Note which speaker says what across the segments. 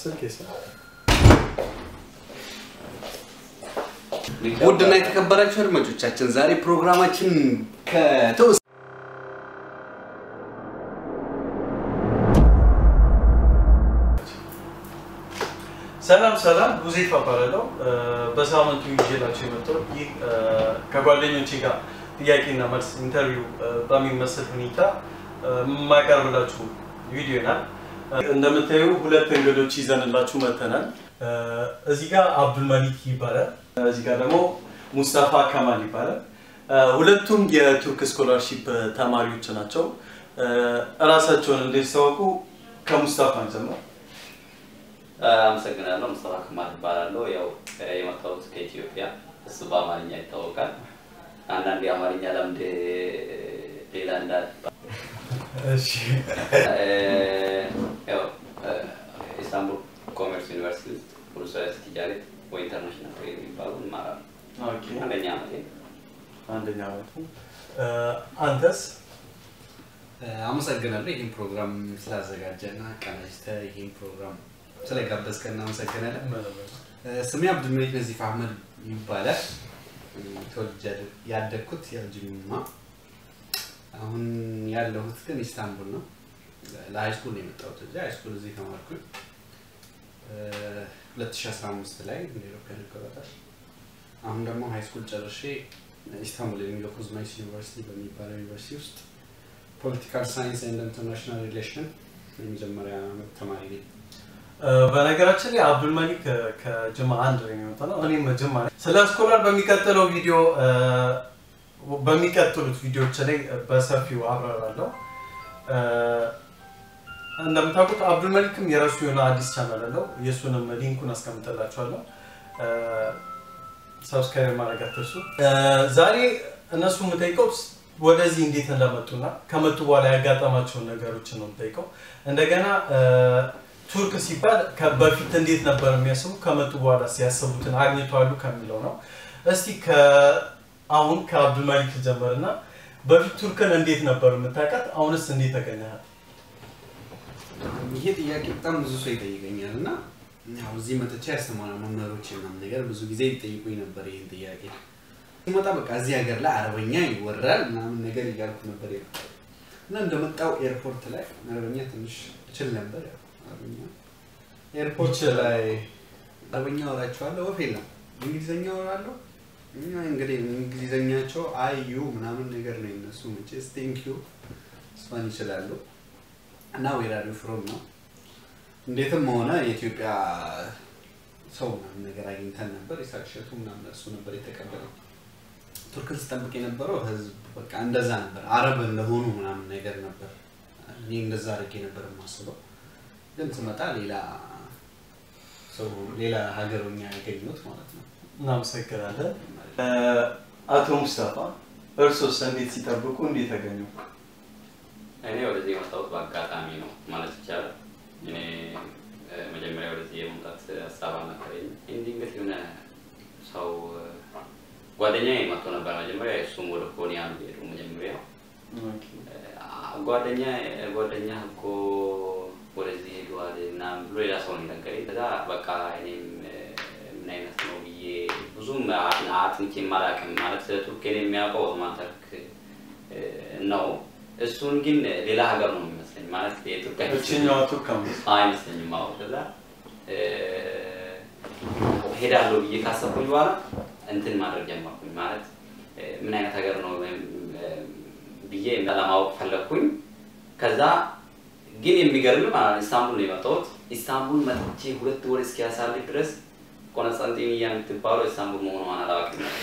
Speaker 1: ስልክ የሰ-
Speaker 2: ውድና የተከበራችሁ አድማጮቻችን ዛሬ ፕሮግራማችን ከተወሰ
Speaker 1: ሰላም ሰላም፣ ሁዜይፋ እባላለሁ። እ፣ በሳምንቱ ይዤላችሁ የመጣው ይህ እ፣ ከጓደኞቼ ጋር ጥያቄና መልስ ኢንተርቪው እ፣ በሚመስል ሁኔታ እ፣ የማቀርብላችሁ ቪዲዮ ናል። እንደምታዩ ሁለት እንግዶች ይዘንላችሁ መጥተናል። እ፣ እዚህ ጋር አብዱል መሊክ ይባላል። እዚህ ጋር ደግሞ ሙስጣፋ ከማል ይባላል። እ፣ ሁለቱም የቱርክ ስኮላርሺፕ ተማሪዎች ናቸው። እ፣ እራሳቸውን እንዲያስተዋውቁ ከሙስጣፋ እንጀምር።
Speaker 3: አመሰግናለሁ። ሙስጠፋ ከማል እባላለሁ። ያው የመጣሁት ከኢትዮጵያ፣ እሱ በአማርኛ ይታወቃል። አንዳንድ የአማርኛ ለምድ ሌላ እንዳል
Speaker 1: እሺ
Speaker 3: ያው ኢስታንቡል ኮሜርስ ዩኒቨርሲቲ ውስጥ ኡሉስላሴ ቲጃሬት ወይ ኢንተርናሽናል ትሬድ የሚባሉ እማራለሁ።
Speaker 1: ኦኬ
Speaker 3: አንደኛ ዓመቴ
Speaker 1: አንደኛ ዓመቱ እ፣ አንተስ
Speaker 2: አመሰግናለሁ ይህን ፕሮግራም ስላዘጋጀና ቀናጅተህ ይህን ፕሮግራም ስለጋበዝከን እናመሰግናለን። እ፣ ስሜ አብዱልመሊክ ነዚፍ አህመድ ይባላል። እ፣ ተወልጄ ያደግኩት ያው ጅማ፣ አሁን ያለሁት ግን ኢስታንቡል ነው። ለሃይ ስኩል ነው የመጣሁት እዚህ ሃይ ስኩል እዚህ ተማርኩኝ እ፣ 2015 ላይ እንደ ኢትዮጵያን አቆጣጠር። አሁን ደግሞ ሃይ ስኩል ጨርሼ ኢስታንቡል የሚለው ኮዝማይስ ዩኒቨርሲቲ በሚባለው ዩኒቨርሲቲ ውስጥ ፖለቲካል ሳይንስ ኤንድ ኢንተርናሽናል ሪሌሽን የመጀመሪያ ዓመት ተማሪ ነኝ።
Speaker 1: እ፣ በነገራችን ላይ አብዱል መሊክ እ፣ ከጅማ አንድ ነው የሚመጣ ነው። እኔም ጅማ ነኝ። ስለ ስኮላር በሚቀጥለው ቪዲዮ እ፣ በሚቀጥሉት ቪዲዮዎች ላይ በሰፊው አብራራለሁ። እ፣ እንደምታውቁት አብዱል መሊክም የራሱ የሆነ አዲስ ቻናል አለው። የእሱንም ሊንኩን አስቀምጥላችኋለሁ። ሰብስክራይብ ማድረግ አትርሱ። እ፣ ዛሬ እነሱ የምጠይቀው ወደዚህ እንዴት እንደመጡና ከመጡ በኋላ ያጋጠማቸውን ነገሮችን ነው የምጠይቀው። እንደገና እ፣ ቱርክ ሲባል ከ- በፊት እንዴት ነበር የሚያስቡ ከመጡ በኋላ ሲያስቡትን አግኝተዋሉ ከሚለው ነው። እስቲ ከ- አሁን ከአብዱል መሊክ ጀመርና በፊት ቱርክን እንዴት ነበር የምታውቃት? አሁንስ እንዴት ተገኘሃት?
Speaker 2: ይሄ ጥያቄ በጣም ብዙ ሰው ይጠይቀኛል እና ያው እዚህ መጥቼ ያስተማረ መምህሮች ምናምን ነገር ብዙ ጊዜ ይጠይቁኝ ነበር ይህን ጥያቄ ሲመጣ በቃ እዚህ ሀገር ላይ አረበኛ ይወራል ምናምን ነገር እያልኩ ነበር የመጣው እና እንደመጣው ኤርፖርት ላይ አረበኛ ትንሽ እችል ነበር ያው አረበኛ ኤርፖርት
Speaker 1: ይችላል።
Speaker 2: ላይ አረበኛ ወራቸዋለሁ ወፍ የለም እንግሊዝኛ ወራለሁ እኛ እንግዲህ እንግሊዝኛቸው አይ ዩ ምናምን ነገር ነው የነሱ መቼስ ቴንክ ዩ እሷን ይችላሉ እና ዌራሪ ፍሮም ነው እንዴትም ሆነ የኢትዮጵያ ሰው ምናምን ነገር አግኝተን ነበር የሳቅሸቱ ምናምን እሱ ነበር የተቀበለው ቱርክን ስጠብቅ የነበረው ህዝብ በቃ እንደዛ ነበር አረብ እንደሆኑ ምናምን ነገር ነበር እኔ እንደዛ አድርጌ ነበር የማስበው ግን ስመጣ ሌላ ሰው ሌላ ሀገሮኛ ያገኙት ማለት ነው
Speaker 1: እናመሰግናለን። እ፣ አቶ ሙስጠፋ እርሶስ እንዴት ሲጠብቁ እንዴት ተገኙ?
Speaker 3: እኔ ወደዚህ የመጣሁት በአጋጣሚ ነው ማለት ይቻላል። እኔ እ፣ መጀመሪያ ወደዚህ የመምጣት ሀሳብ አልነበረኝም። እንዲህ ድንገት የሆነ ሰው እ፣ ጓደኛዬ መጥቶ ነበር መጀመሪያ። እሱም ወደ ኮኒያ ነው የሄደው መጀመሪያ ጓደኛ ጓደኛ እኮ ወደዚህ ሄደዋል ምናምን ብሎ ሌላ ሰው ነው የነገረኝ። ከዛ በቃ እኔም እ፣ ምን አይነት ነው ብዬ ብዙም አ- አጥንቼ አላውቅም ማለት ስለ ቱርክ እኔ የሚያውቀው ኦቶማን ተርክ እ፣ ነው። እሱን ግን ሌላ ሀገር ነው የሚመስለኝ ማለት የኢትዮጵያ
Speaker 1: እችኛዋ ቱርክ አምስት
Speaker 3: አይመስለኝም። አዎ ከዛ እ፣ ሄዳለሁ ብዬ ካሰብኩኝ በኋላ እንትን ማድረግ ጀመርኩኝ ማለት እ፣ ምን አይነት ሀገር ነው ወይም እ፣ ብዬ ለማወቅ ፈለግኩኝ። ከዛ ግን የሚገርም ማለት ነው ኢስታንቡል ነው የመጣሁት። ኢስታንቡል መጥቼ ሁለት ወር እስኪያሳልፍ ድረስ ቆንስጣንጢንያ የምትባለው ኢስታንቡል መሆኗን አላውቅም ነበር።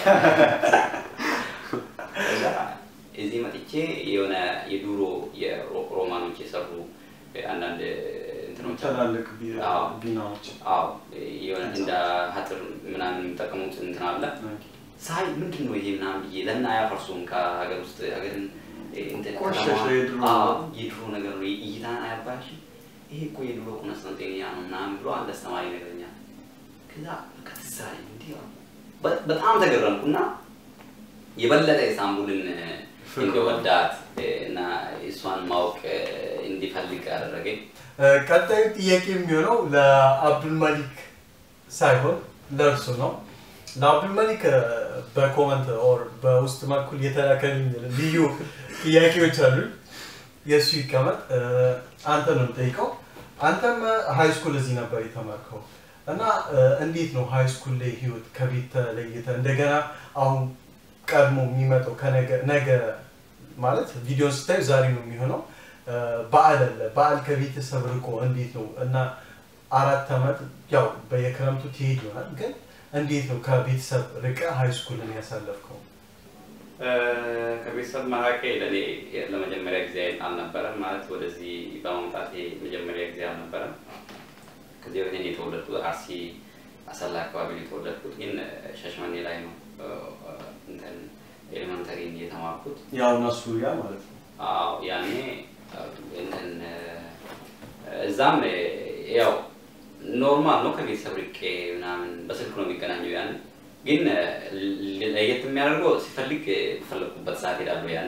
Speaker 3: ከዛ እዚህ መጥቼ የሆነ የዱሮ የሮማኖች የሰሩ አንዳንድ እንትኖች አሉ።
Speaker 1: ትላልቅ ቢ-
Speaker 3: አዎ።
Speaker 1: ቢናዎች
Speaker 3: አዎ የሆነ እንደ ሀጥር ምናምን የሚጠቀሙት እንትን አለ። ሳይ ምንድን ነው ይሄ ምናምን ብዬ ለምን አያፈርሱም ከሀገር ውስጥ ሀገርን እ፣ እንትን
Speaker 1: ቆሸሸ
Speaker 3: ከተማ-
Speaker 1: የድሮ
Speaker 3: አዎ፣ የድሮ ነገር ነው እይታን አያባሽም ይሄ እኮ የድሮ ቆንስታንቲንያ ነው ምናምን ብሎ አንድ አስተማሪ ነገረኛል። ከዛ በቃ ትዝ አለኝ እንዲህ አልኩ። በ- በጣም ተገረምኩና የበለጠ ኢስታንቡልን እንዲወዳት እና እሷን ማወቅ እንዲፈልግ አደረገኝ።
Speaker 1: ቀጣዩ ጥያቄ የሚሆነው ለአብዱልመሊክ ሳይሆን ለእርሱ ነው። ለአብዱልመሊክ እ፣ በኮመንት ኦር በውስጥ በኩል የተላከልኝ ልዩ ጥያቄዎች አሉ። የእሱ ይቀመጥ። እ፣ አንተ ነው የምጠይቀው። አንተም ሀይ ስኩል እዚህ ነበር የተማርከው እና እ፣ እንዴት ነው ሀይ ስኩል ላይ ህይወት ከቤት ተለይተ እንደገና አሁን ቀድሞ የሚመጣው ከነገ ነገ ማለት ቪዲዮን ስታዩ ዛሬ ነው የሚሆነው እ፣ በዓል አለ። በዓል ከቤተሰብ ርቆ እንዴት ነው እና አራት ዓመት ያው በየክረምቱ ትሄድ ይሆናል ግን እንዴት ነው ከቤተሰብ ርቀ ሀይ ስኩልን ያሳለፍከው?
Speaker 3: ከቤተሰብ መራቄ ለእኔ ለመጀመሪያ ጊዜ አልነበረም። ማለት ወደዚህ በመምጣቴ መጀመሪያ ጊዜ አልነበረም። ከዚህ በፊት እኔ የተወለድኩት አርሲ አሰላ አካባቢ ነው የተወለድኩት፣ ግን ሻሸመኔ ላይ ነው እ፣ እንትን ኤሌመንተሪ የተማርኩት።
Speaker 1: ያው እነሱ ያ ማለት ነው
Speaker 3: አዎ ያኔ እንትን እዛም ያው ኖርማል ነው ከቤተሰብ ርቄ ምናምን በስልክ ነው የሚገናኘው። ያን ግን ለየት የሚያደርገው ሲፈልግ በፈለግኩበት ሰዓት ሄዳለሁ። ያኔ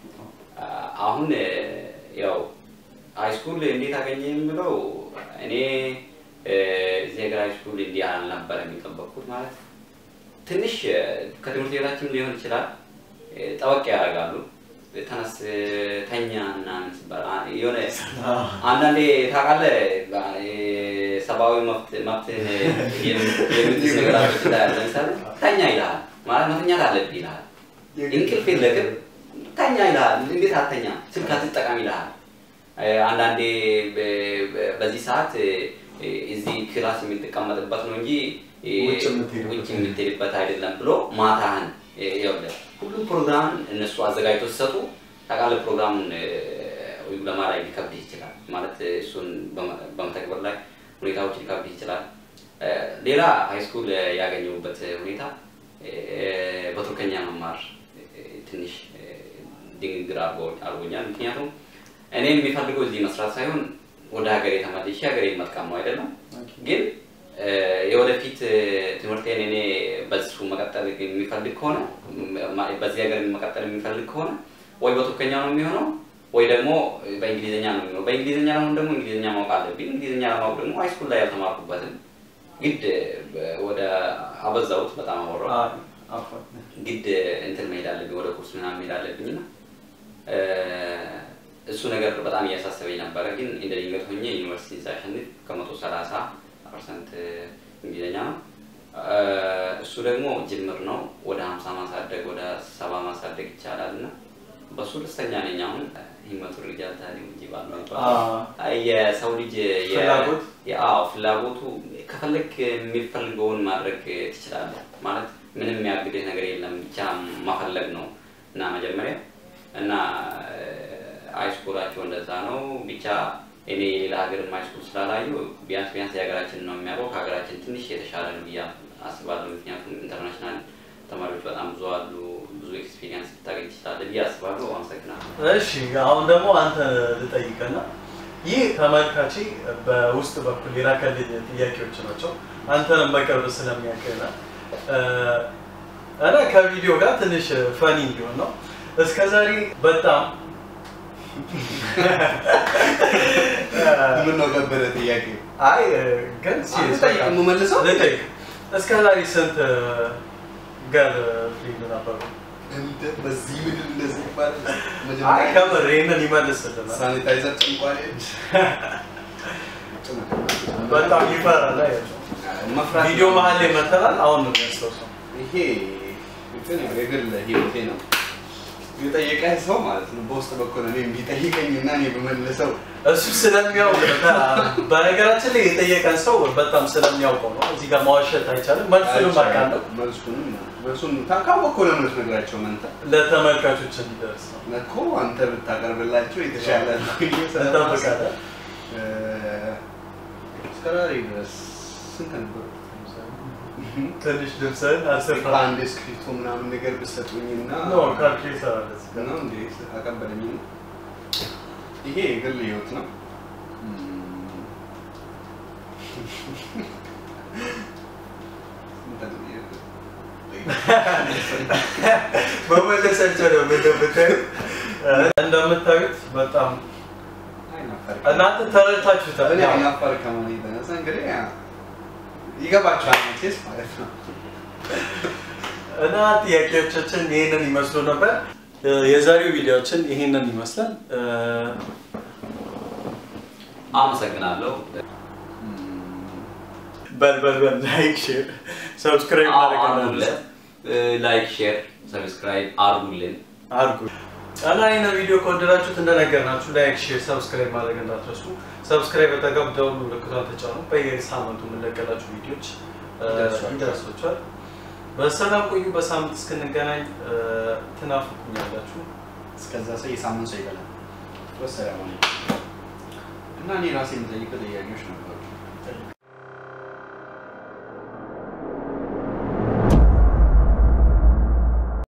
Speaker 3: አሁን ያው ሃይስኩል እንዴት አገኘ የምለው እኔ እዚህ ሀገር ሃይስኩል እንዲህ አልነበረ የሚጠበቅኩት ማለት ትንሽ ከትምህርት ቤታችን ሊሆን ይችላል ጠበቅ ያደርጋሉ። ተነስ ተኛ ምናምን ሲባል የሆነ አንዳንዴ ታውቃለህ ሰብአዊ መብትን የምትስ ነገራቶች ታያለ። ለምሳሌ ተኛ ይልሃል ማለት መተኛት አለብህ ይልሃል። እንቅልፍ የለቅም ተኛ ይልሃል። እንዴት አተኛ ስልክ አትጠቀም ይልሃል። አንዳንዴ በዚህ ሰዓት እዚህ ክላስ የምትቀመጥበት ነው እንጂ ውጭ የምትሄድበት አይደለም ብሎ ማታህን ይኸውልህ ሁሉም ፕሮግራም እነሱ አዘጋጅቶ ሲሰጡ ታውቃለህ፣ ፕሮግራሙን ለማድረግ ሊከብድህ ይችላል። ማለት እሱን በመተግበር ላይ ሁኔታዎች ሊከብድህ ይችላል። ሌላ ሃይስኩል ያገኘሁበት ሁኔታ በቱርከኛ መማር ትንሽ ድንግግር አድርጎኛል። ምክንያቱም እኔ የሚፈልገው እዚህ መስራት ሳይሆን ወደ ሀገሬ ተመልሼ ሀገሬ መጥቀም ነው አይደለም ግን የወደፊት ትምህርቴን እኔ በሱ መቀጠል የሚፈልግ ከሆነ በዚህ ሀገር መቀጠል የሚፈልግ ከሆነ ወይ በቱርከኛ ነው የሚሆነው ወይ ደግሞ በእንግሊዝኛ ነው የሚሆነው። በእንግሊዝኛ ለሆን ደግሞ እንግሊዝኛ ማወቅ አለብኝ። እንግሊዝኛ ለማወቅ ደግሞ ሃይስኩል ላይ ያልተማርኩበትም ግድ ወደ አበዛሁት፣ በጣም አወራሁ። ግድ እንትን መሄድ አለብኝ፣ ወደ ኩርስ ምናምን መሄድ አለብኝ እና እሱ ነገር በጣም እያሳሰበኝ ነበረ። ግን እንደ ድንገት ሆኜ ዩኒቨርሲቲ ሳሸንፍ ከመቶ ሰላሳ ፐርሰንት እንግሊዝኛ ነው። እሱ ደግሞ ጅምር ነው። ወደ ሀምሳ ማሳደግ ወደ ሰባ ማሳደግ ይቻላል እና በሱ ደስተኛ ነኝ። አሁን ሂመቱ ሪጃል ታሪ እንጂ ባለው የሰው ልጅ ያው ፍላጎቱ ከፈለግ የሚፈልገውን ማድረግ ትችላለህ። ማለት ምንም የሚያግድህ ነገር የለም፣ ብቻ ማፈለግ ነው እና መጀመሪያ እና ሃይስኩላቸው እንደዛ ነው ብቻ እኔ የሌላ ሀገር ሃይስኩል ስላላዩ ቢያንስ ቢያንስ የሀገራችን ነው የሚያውቀው። ከሀገራችን ትንሽ የተሻለ ነው ብዬ አስባለሁ። ምክንያቱም ኢንተርናሽናል ተማሪዎች በጣም ብዙ አሉ። ብዙ ኤክስፒሪየንስ ልታገኝ ትችላለህ ብዬ አስባለሁ። አመሰግናለሁ።
Speaker 1: እሺ አሁን ደግሞ አንተ ልጠይቅና ይህ ተመልካቼ በውስጥ በኩል የላከልኝ ጥያቄዎች ናቸው። አንተንም በቅርብ ስለሚያውቅና እና ከቪዲዮ ጋር ትንሽ ፈኒ እንዲሆን ነው እስከዛሬ በጣም
Speaker 2: ምን ነው ከበደ ጥያቄ?
Speaker 1: አይ ግን
Speaker 2: የምመልሰው
Speaker 1: ልጠይቅ። እስከ ዛሬ ስንት ገር ፍሬንድ ነበሩ?
Speaker 2: በዚህ ምድር እንደዚህ ይባላል።
Speaker 1: አይ ከምር ይህንን ይመልስልናል።
Speaker 2: ሳኒታይዘር ጭንቋል
Speaker 1: በጣም ይፈራል።
Speaker 2: መፍራት
Speaker 1: ቪዲዮ መሀል ላይ መተናል። አሁን ነው የሚያስታውሰው።
Speaker 2: ይሄ እንትን ያው የግል ህይወቴ ነው። የጠየቀኝ ሰው ማለት ነው በውስጥ በኩል እኔ ቢጠይቀኝ እና እኔ በመልሰው
Speaker 1: እሱ ስለሚያውቅ በነገራችን ላይ የጠየቀን ሰው በጣም ስለሚያውቀው ነው። እዚህ ጋር ማዋሸት አይቻልም። መልሱንም አውቃለሁ።
Speaker 2: መልሱንም መልሱን ታውቃወቅ ለምን ትነግራቸው መንተ
Speaker 1: ለተመልካቾች እንዲደርስ ነው።
Speaker 2: እኮ አንተ ብታቀርብላቸው የተሻለ ነው ብዬ
Speaker 1: እንጠብቃለን።
Speaker 2: እስከ ዛሬ ድረስ ስንት ነበር?
Speaker 1: ትንሽ ልብስህን አስፍራ
Speaker 2: በአንድ እስክሪፕቶ ምናምን ነገር ብሰጡኝና
Speaker 1: ኖ ካልኩሌተር አለ እዚህ ጋር።
Speaker 2: ነው እንዴ አቀበለኝ። ይሄ የግል ህይወት ነው።
Speaker 1: መመለሳቸው ነው ምንድን ብታዩት እንደምታዩት በጣም
Speaker 2: አይናፈር
Speaker 1: እናንተ ተረድታችሁታል።
Speaker 2: እኔ
Speaker 1: ያው
Speaker 2: አይናፈር ከመሆኑ የተነሳ እንግዲህ ያ- ይገባችኋል መቼስ ማለት ነው።
Speaker 1: እና ጥያቄዎቻችን ይህንን ይመስሉ ነበር። እ፣ የዛሬው ቪዲዮችን ይህንን ይመስላል። እ፣
Speaker 3: አመሰግናለሁ።
Speaker 1: በል በል በል ላይክ፣ ሼር፣ ሰብስክራይብ ማድረግ
Speaker 3: አድርጉልን። ላይክ፣ ሼር፣ ሰብስክራይብ አድርጉልን።
Speaker 1: አድርጉ እና ይህን ቪዲዮ ከወደዳችሁት እንደነገርናችሁ ላይክ፣ ሼር፣ ሰብስክራይብ ማድረግ እንዳትረሱ። ሰብስክራይብ በተገብ ደውሉ ምልክቷን ተጫኑ። በየሳምንቱ የምንለቀላችሁ ቪዲዮች እ፣
Speaker 2: ይደርሷችኋል።
Speaker 1: ይደርሷችኋል። በሰላም ቆዩ። በሳምንት እስክንገናኝ እ፣ ትናፍቁኛላችሁ።
Speaker 2: እስከዛ ሰው የሳምንት ሰው ይበላል። ወሰላም አለይኩም። እና እኔ ራሴ የምጠይቀው ጥያቄዎች ነበሩ።